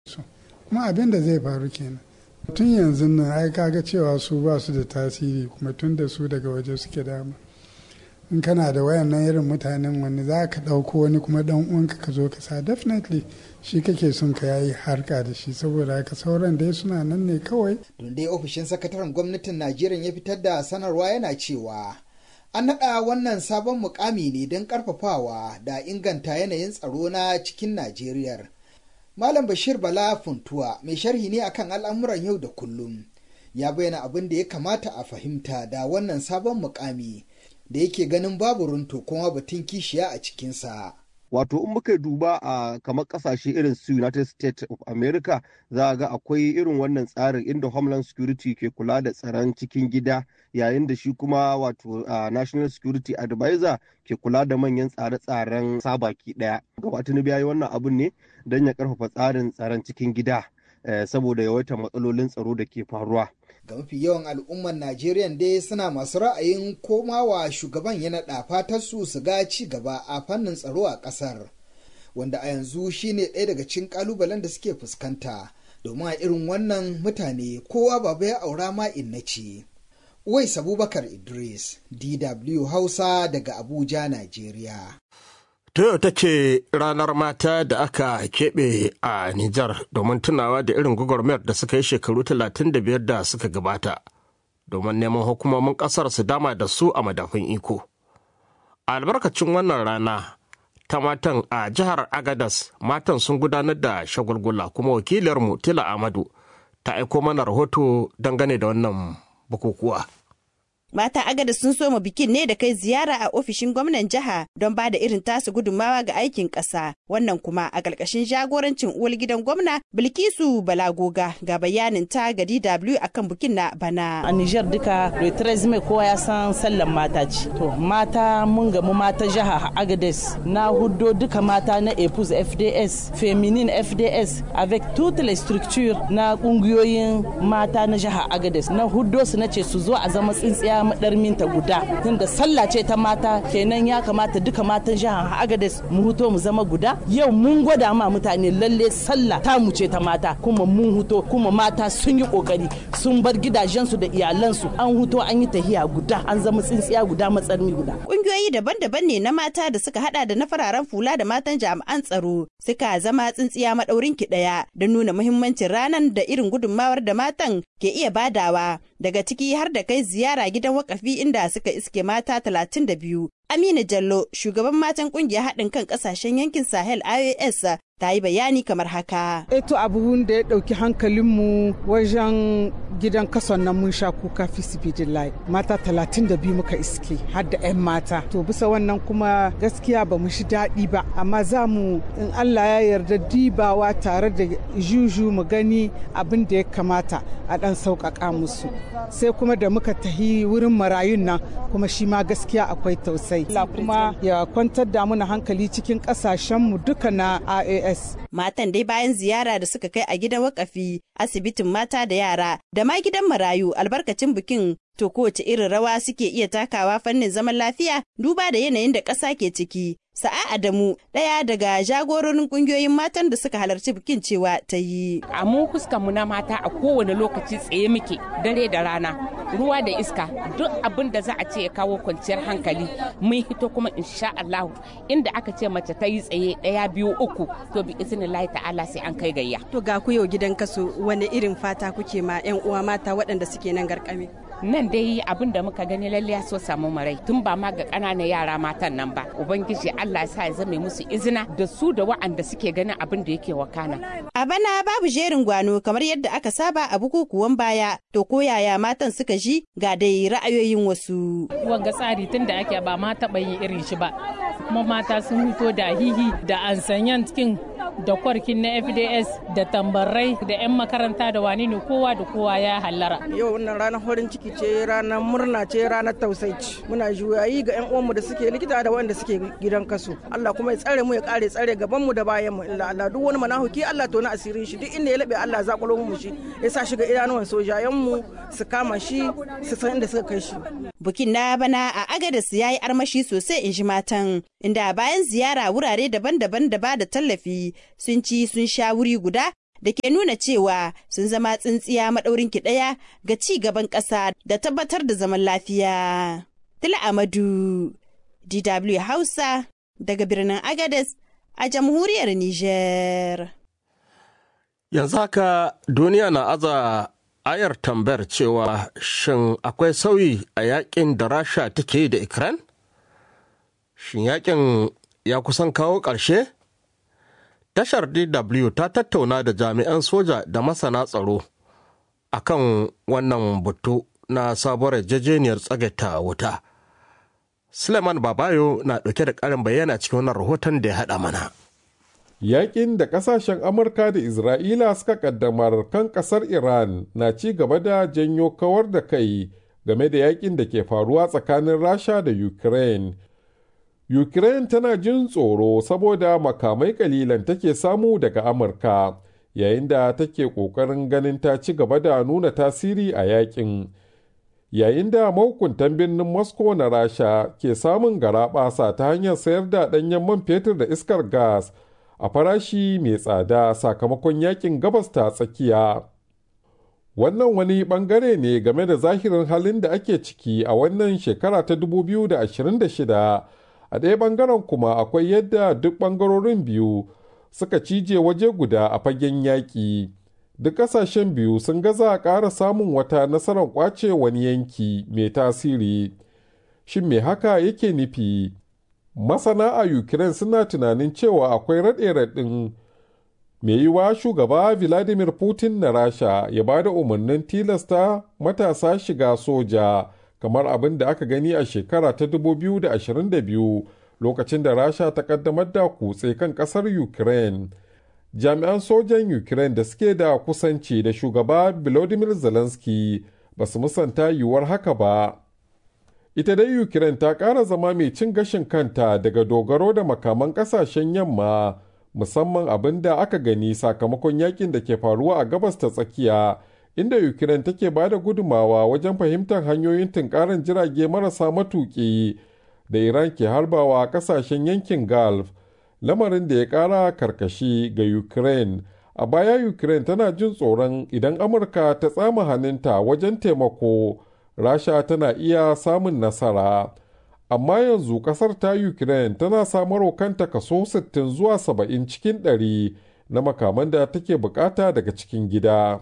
kuma abin da zai faru kenan tun yanzu nan ai kaga cewa su ba su da tasiri kuma tun da su daga waje suke dama in kana da wayannan irin mutanen wani za ka ɗauko wani kuma ɗan uwanka ka zo ka sa definitely shi kake son ka yayi harka da shi saboda haka sauran dai suna nan ne kawai. Don dai ofishin sakataren gwamnatin Najeriya ya fitar da sanarwa yana cewa an naɗa wannan sabon mukami ne don ƙarfafawa da inganta yanayin tsaro na cikin Najeriya. Malam Bashir Bala Funtuwa mai sharhi ne akan al'amuran yau da kullum ya bayyana abin da ya kamata a fahimta da wannan sabon mukami. da yake ganin babu runto kuma batun kishiya a cikinsa. Wato in muka duba a kamar kasashe irin su United States of America za ga akwai irin wannan tsarin inda Homeland Security ke kula da tsaron cikin gida yayin da shi kuma wato National Security Advisor ke kula da manyan tsare-tsaren sabaki daya. Gaba Tinubu ya yi wannan abun ne don ya karfafa tsarin tsaron cikin gida saboda yawaitar matsalolin tsaro da ke faruwa. ga mafi yawan al'ummar Najeriya dai suna masu ra'ayin komawa shugaban ya naɗa fatar su su ga ci gaba a fannin tsaro a ƙasar wanda a yanzu shine ɗaya daga cikin ƙalubalen da suke fuskanta domin a irin wannan mutane kowa baba ya aura ma inna ce. Uwais Abubakar Idris, DW Hausa daga Abuja, Najeriya. Toyota ce ranar mata da aka keɓe a Nijar domin tunawa da irin gwagwarmayar da suka yi shekaru 35 da suka gabata domin neman hukumomin ƙasar su dama da su a madafin iko. A albarkacin wannan rana ta matan a jihar Agadas matan sun gudanar da shagulgula kuma wakiliyarmu Tila Amadu ta aiko mana rahoto dangane da wannan bukukuwa. Mata agada sun soma bikin ne da kai ziyara a ofishin gwamnan jiha don ba da irin tasu gudunmawa ga aikin ƙasa. Wannan kuma a ƙarƙashin jagorancin uwar gidan gwamna Bilkisu Balagoga ga bayanin ta ga DW akan bikin na bana. A Nijar duka Retres mai kowa ya san sallan mata ce. To mata mun gamu mata jiha Agades na huddo duka mata na EPUS FDS, Feminin FDS, avec toutes les structures na ƙungiyoyin mata na jiha Agades. Na huddo su na ce su zo a zama tsintsiya madarminta guda tunda sallah ce ta mata kenan ya kamata duka matan jihar agades mu huto mu zama guda yau mun gwada ma mutane lalle sallah ta mu ce ta mata kuma mun huto kuma mata sun yi kokari sun bar gidajensu da iyalansu an huto an yi tahiya guda an zama tsintsiya guda matsarmi guda kungiyoyi daban-daban ne na mata da suka hada da na fararen fula da matan jami'an tsaro suka zama tsintsiya madaurin ki daya don nuna muhimmancin ranar da irin gudunmawar da matan ke iya badawa daga ciki har da kai ziyara gidan wakafi inda suka iske mata 32. Amina Jallo, shugaban matan kungiyar haɗin kan ƙasashen yankin Sahel IOS ta yi bayani kamar haka. Eto abubuwan da ya ɗauki hankalinmu wajen gidan kason nan mun sha kuka fi sibidillahi mata talatin da biyu muka iske har da 'yan mata. To bisa wannan kuma gaskiya ba mu shi daɗi ba amma za mu in Allah ya yarda dibawa tare da juju mu gani abin da ya kamata a ɗan sauƙaƙa musu. Sai kuma da muka tahi wurin marayun nan kuma shi ma gaskiya akwai tausayi. Allah kuma ya kwantar da muna hankali cikin ƙasashenmu duka na AAS S. Matan dai bayan ziyara da suka kai a gidan wakafi, asibitin mata da yara, da ma gidan marayu albarkacin bikin to kowace irin rawa suke iya takawa fannin zaman lafiya duba da yanayin da ƙasa ke ciki. Sa'a Adamu ɗaya daga jagororin ƙungiyoyin matan da suka halarci bikin cewa ta yi. A mu mu na mata a kowane lokaci tsaye muke dare da rana ruwa da iska duk abin da za a ce ya kawo kwanciyar hankali mun hito kuma insha Allah inda aka ce mace ta yi tsaye ɗaya biyu uku to bi izinin ta'ala sai an kai gayya. To ga ku yau gidan kaso wani irin fata kuke ma 'yan uwa mata waɗanda suke nan garkame. nan dai abin da muka gani lalle so samu marai tun ba ma ga ƙananan yara matan nan ba ubangiji Allah sa ya zame musu izina da su da wa'anda suke ganin abin da yake wakana a bana babu jerin gwano kamar yadda aka saba a bukukuwan baya to ko yaya matan suka ji ga dai ra'ayoyin wasu wanga tsari tun da ake ba ma taɓa yin irin shi ba kuma mata sun fito da hihi da ansanyan cikin da kwarkin na fds da tambarai da 'yan makaranta da wani ne kowa da kowa ya hallara yau wannan ranar farin ciki ce ranar murna ce ranar tausaici muna juyayi ga 'yan uwanmu da suke likita da wanda suke gidan kaso allah kuma ya tsare mu ya kare tsare gaban mu da bayan mu illa allah duk wani manahuki allah to na asirin shi duk inda ya labe allah zakulo mu shi ya sa shi ga idanuwan sojayen mu su kama shi su san inda suka kai shi bukin na bana a agadas ya yi armashi sosai in ji matan inda bayan ziyara wurare daban-daban da ba da tallafi sun ci sun sha wuri guda da ke nuna cewa sun zama tsintsiya maɗaurin ki ɗaya ga ci gaban ƙasa da tabbatar da zaman lafiya. Tila Amadu, DW Hausa, daga birnin Agades a jamhuriyar Nijar. Yanzu haka duniya na aza ayar tambayar cewa shin akwai sauyi a yakin da Rasha take yi da Ukraine? Shin yakin ya kusan kawo ƙarshe? Tashar DW ta tattauna da jami'an soja da masana tsaro akan wannan batu na sabuwar yarjejeniyar tsagaita wuta. Suleiman Babayo na ɗauke da ƙarin bayyana cikin wannan rahoton da ya haɗa mana. Yaƙin da ƙasashen Amurka da Isra'ila suka ƙaddamar kan ƙasar Iran na ci gaba da janyo kawar da kai game da yaƙin da ke faruwa tsakanin Rasha da Ukraine. Ukraine tana jin tsoro saboda makamai ƙalilan take samu daga Amurka, yayin da take ƙoƙarin ganin ta ci gaba da nuna tasiri a yaƙin. yayin da mahukuntan birnin moscow na rasha ke samun garaɓasa ta hanyar sayar da ɗanyen man fetur da iskar gas a farashi mai tsada sakamakon yakin gabas ta tsakiya wannan wani bangare ne game da zahirin halin da ake ciki a wannan shekara ta 2026 a ɗaya bangaren kuma akwai yadda duk bangarorin biyu suka cije waje guda a fagen yaƙi. duk ƙasashen biyu sun gaza ƙara samun wata nasarar ƙwace wani yanki mai tasiri shin me haka yake nufi masana a ukraine suna tunanin cewa akwai raɗe-raɗin mai yiwa shugaba vladimir putin na rasha ya ba da umarnin tilasta matasa shiga soja kamar abin da aka gani a shekara ta 2022 lokacin da rasha ta kaddamar da kutse kan ƙasar ukraine jami'an sojan ukraine da suke da kusanci da shugaba volodymyr zelensky ba su musanta yiwuwar haka ba ita dai ukraine ta ƙara zama mai cin gashin kanta daga dogaro da makaman ƙasashen yamma musamman abin da aka gani sakamakon yakin da ke faruwa a gabas ta tsakiya inda ukraine take ba da gudumawa wajen fahimtar hanyoyin tunkarar jirage marasa matuƙi da iran ke harbawa ƙasashen yankin gulf lamarin da ya kara karkashi ga ukraine a baya ukraine tana jin tsoron idan amurka ta tsama hannunta wajen taimako rasha tana iya samun nasara amma yanzu kasar ta ukraine tana samarwa kanta kaso 60 zuwa 70 cikin 100 na makaman da take bukata daga cikin gida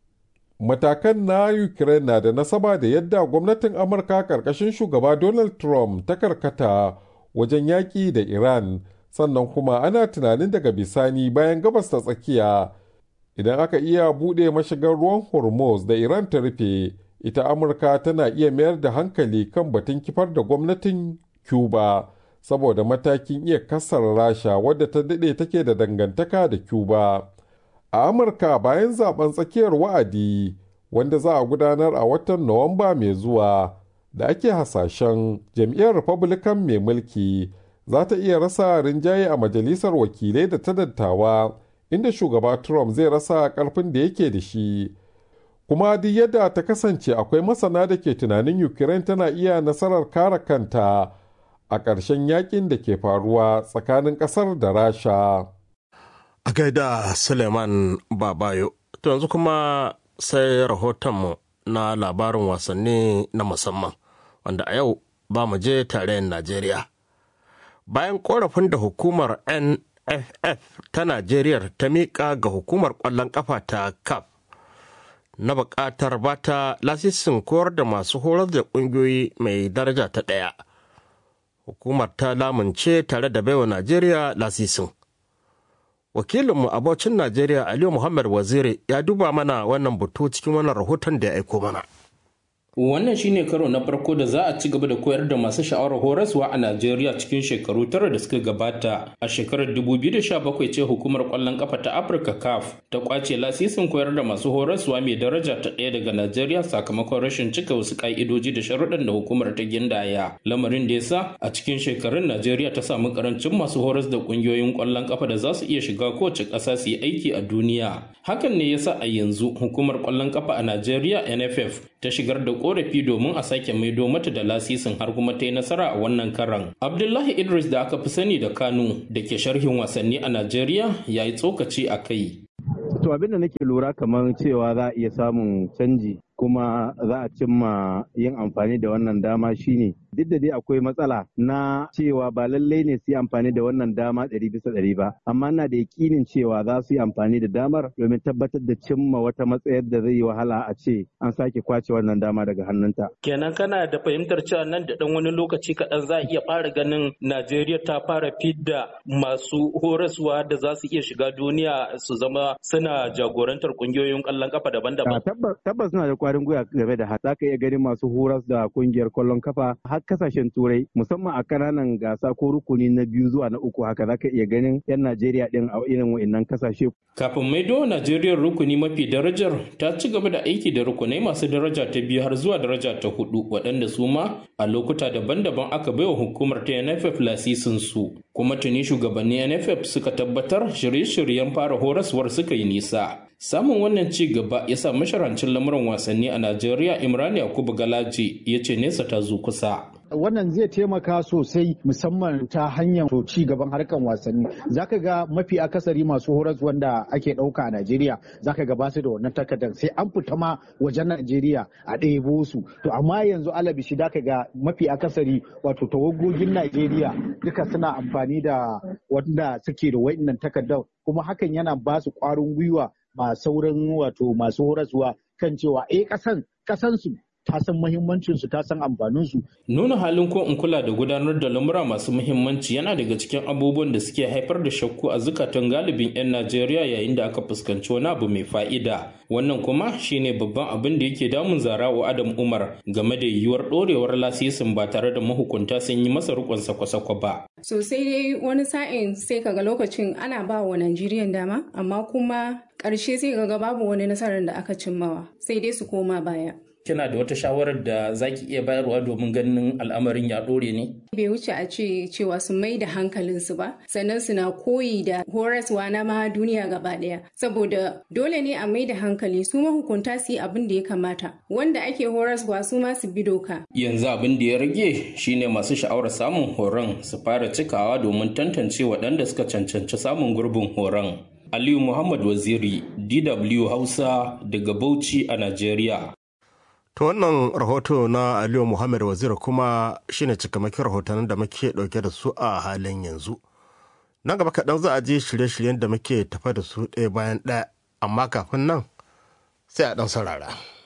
matakan na ukraine na da nasaba da yadda gwamnatin amurka karkashin shugaba donald trump ta karkata wajen yaƙi da iran sannan kuma ana tunanin daga bisani bayan gabas ta tsakiya idan aka iya buɗe mashigar ruwan hormuz da iran ta rufe ita amurka tana iya mayar da hankali kan batun kifar da gwamnatin cuba saboda matakin iya kasar rasha wadda ta daɗe take da dangantaka da cuba a amurka bayan zaben tsakiyar wa'adi wanda za a gudanar a watan nuwamba mai zuwa da ake hasashen jam'iyyar republican mai mulki za ta iya rasa rinjaye a majalisar wakilai da ta dattawa inda shugaba Trump zai rasa karfin da yake da shi. Kuma duk yadda ta kasance akwai masana da ke tunanin Ukraine tana iya nasarar kare kanta a ƙarshen yakin da ke faruwa tsakanin ƙasar da Rasha. A gaida Suleiman Babayo, to yanzu kuma sai rahotonmu na labarin wasanni na musamman, wanda a yau ba mu je tarayyar Najeriya. bayan korafin da hukumar nff ta najeriya ta miƙa ga hukumar ƙwallon ƙafa ta cap na buƙatar bata lasisin koyar da masu horar da ƙungiyoyi mai daraja ta ɗaya hukumar ta lamunce tare da baiwa najeriya lasisin wakilinmu abocin najeriya aliyu muhammad waziri ya duba mana wannan batu cikin wannan rahoton da ya aiko mana Wannan shine karo na farko da za a ci gaba da koyar da masu sha'awar horaswa a Najeriya cikin shekaru tara da suka gabata. A shekarar 2017 ce hukumar kwallon kafa ta Afirka CAF ta kwace lasisin koyar da masu horaswa mai daraja ta ɗaya daga Najeriya sakamakon rashin cika wasu ka'idoji da sharuɗan da hukumar ta gindaya. Lamarin da yasa a cikin shekarun Najeriya ta samu karancin masu horas da ƙungiyoyin kwallon kafa da za su iya shiga kowace ƙasa su yi aiki a duniya. Hakan ne yasa a yanzu hukumar kwallon kafa a Najeriya NFF ta shigar da korafi domin a sake maido mata da lasisin har kuma ta yi nasara a wannan karan. Abdullahi Idris da aka fi sani da Kano da ke sharhin wasanni a Najeriya ya yi tsokaci a kai. To To abin da nake lura kamar cewa za a iya samun canji kuma za a cimma yin amfani da wannan dama shine duk da dai akwai matsala na cewa ba lallai ne su yi amfani da wannan dama ɗari bisa ɗari ba amma na da yakinin cewa za su yi amfani da damar domin tabbatar da cimma wata matsayar da zai yi wahala a ce an sake kwace wannan dama daga hannunta. Kenan kana da fahimtar cewa nan da ɗan wani lokaci kaɗan za a iya fara ganin Najeriya ta fara fidda masu horaswa da za su iya shiga duniya su zama suna jagorantar ƙungiyoyin ƙwallon kafa daban-daban. Tabbas suna da kwarin gwiwa game da haka. Za ka iya ganin masu horas da kungiyar kwallon kafa har kasashen turai musamman a kananan gasa ko rukuni na biyu zuwa na uku haka za ka iya ganin 'yan Najeriya din a irin wa'innan kasashe. Kafin maido Najeriya rukuni mafi darajar ta ci gaba da aiki da rukunai masu daraja ta biyu har zuwa daraja ta hudu waɗanda su ma a lokuta daban-daban aka baiwa hukumar ta NFF lasisin su. Kuma tuni shugabannin NFF suka tabbatar shirye-shiryen fara horaswar suka yi nisa. Samun wannan ci gaba ya sa masharancin lamuran wasanni a Najeriya Imran Yakubu Galaji ya ce nesa ta zo kusa. wannan zai taimaka sosai musamman ta hanyar ci gaban harkan wasanni zaka ga mafi akasari masu horas wanda ake ɗauka a Najeriya zaka ga basu da wannan takardar sai an fita ma wajen Najeriya a ɗebo su to amma yanzu alabishi zaka ga mafi akasari wato tawagogin Najeriya duka suna amfani da wanda suke da wa'innan takardar kuma hakan yana ba su ƙwarin gwiwa ma sauran wato masu horaswa kan cewa eh kasan kasansu ta san muhimmancinsu ta san amfaninsu. Nuna halin ko in kula da gudanar da lamura masu muhimmanci yana daga cikin abubuwan da suke haifar da shakku a zukatan galibin 'yan Najeriya yayin da aka fuskanci wani abu mai fa'ida. Wannan kuma shine babban abin da yake damun zarawa Adam Umar game da yiwuwar ɗorewar lasisin ba tare da mahukunta sun yi masa rikon sakwa-sakwa ba. Sosai dai wani sa'in sai kaga lokacin ana ba wa Najeriyan dama amma kuma ƙarshe sai kaga babu wani nasarar da aka cimmawa sai dai su koma baya. kina da wata shawarar da zaki iya bayarwa domin ganin al'amarin ya ɗore ne? Bai wuce a ce cewa su mai da hankalinsu ba, sannan suna koyi da horaswa na ma duniya gaba ɗaya. Saboda dole ne a mai da hankali su mahukunta su yi abin da ya kamata, wanda ake horaswa su ma su bi doka. Yanzu abin da ya rage shine masu sha'awar samun horon su fara cikawa domin tantance waɗanda suka cancanci samun gurbin horon. Aliyu Muhammad Waziri, DW Hausa daga Bauchi a Najeriya. To wannan rahoto na Aliyu Muhammad Wazir kuma shine cikamakin rahotannin da muke ɗauke da su a halin yanzu. Nan gaba kaɗan za a je shirye-shiryen da muke tafa da su ɗaya bayan ɗaya, amma kafin nan sai a ɗan saurara.